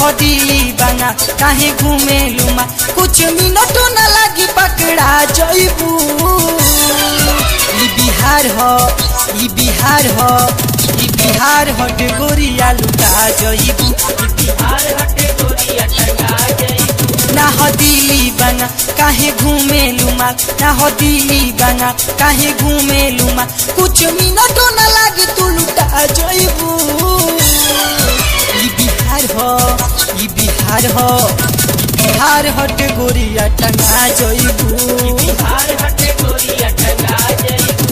हो दिली बना काहे घूमे लुमा कुछ मिनट न लगी पकड़ा जइबू ई बिहार हो ई बिहार हो ई बिहार हट गोरिया लुटा जइबू ई बिहार हट गोरिया टंगा जइबू ना हो दिली बना काहे घूमे लुमा ना हो दिली बना काहे घूमे लुमा कुछ मिनट न लगी तू लुटा जइबू ई बिहार हो ई बिहार हो ई बिहार हट गोरिया टंगा जइबू बिहार हटे गोरिया टंगा जइबू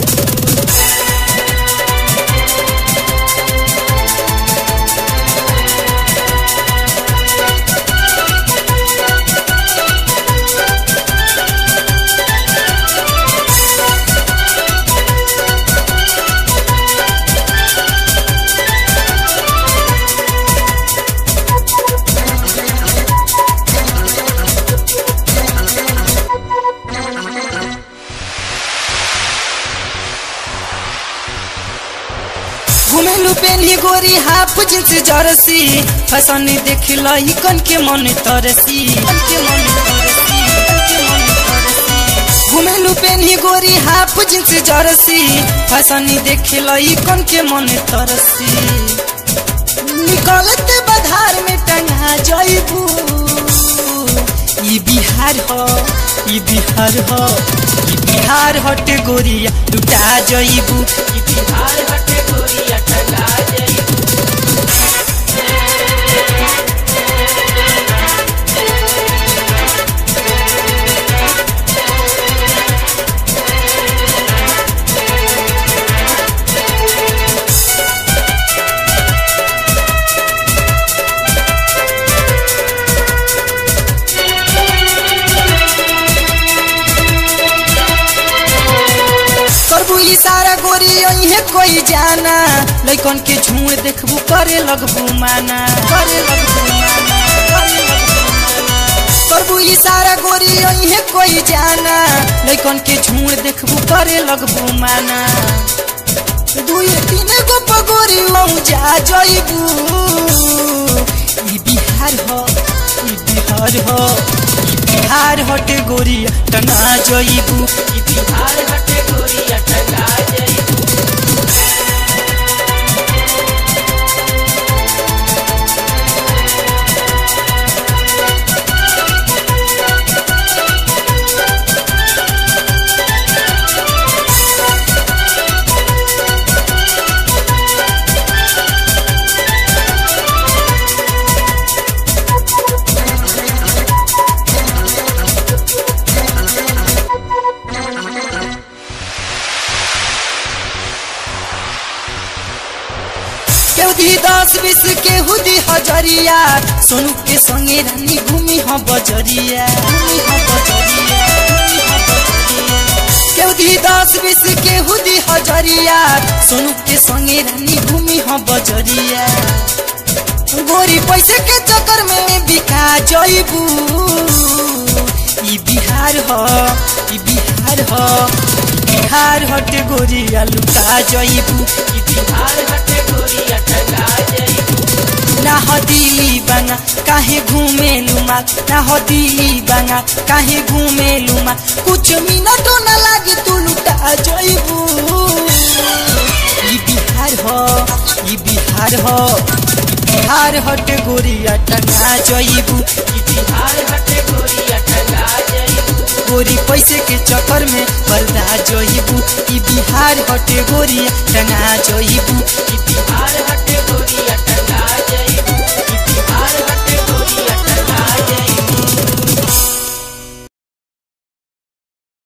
घुमेलु पेनी गोरी हाफ जींस जर्सी फैशन देख लही कन के मन तरसी कन के मन तरसी, कन के मन तरसी। घुमेलु पेनी गोरी हाफ जींस जर्सी फैशन देख लही कन के मन तरसी निकलते बधार में टंगा जइबू ई बिहार हो ई बिहार हो ई बिहार हट गोरिया लुटा जइबू ई बिहार हटे गोरिया टंगा जइबू करबू इशारा गोरी यही कोई जाना लैकन के झूठ देखबू करे लगबू माना करे लगबू माना करे लगबू माना। करबू इशारा गोरी यही कोई जाना लैकन के झूठ देखबू करे लगबू माना दुई तीन गो पगोरी मऊ जा जइबू ई बिहार हो ई बिहार हो ई बिहार हट गोरिया टना जइबू ई बिहार हटे गोरिया टंगा जइबू केहू दी दस बीस केहू दी हजरिया सोनू के संगे रानी घूमी हो बजरिया घूमी हो बजरिया घूमी हो बजरिया। केहू दी दस बीस केहू दी हजरिया सोनू के संगे रानी घूमी हो बजरिया गोरी पैसे के चक्कर में बिका जइबू ई बिहार हो ई बिहार हो ई बिहार हट गोरिया लुटा जइबू ई बिहार हटे गोरिया टंगा जइबू ना हो दिली बना काहे घूमे लुमा ना हो दिली बना काहे घूमे लुमा कुछ मिनट न लागी तू लुटा जइबू ई बिहार हो ई बिहार हो ई बिहार हट गोरिया टंगा जइबू ई बिहार हटे गोरिया टंगा जइबू गोरी पैसे के चक्कर में बलदा जइबू ई बिहार हट गोरिया टंगा जइबू बिहार हटे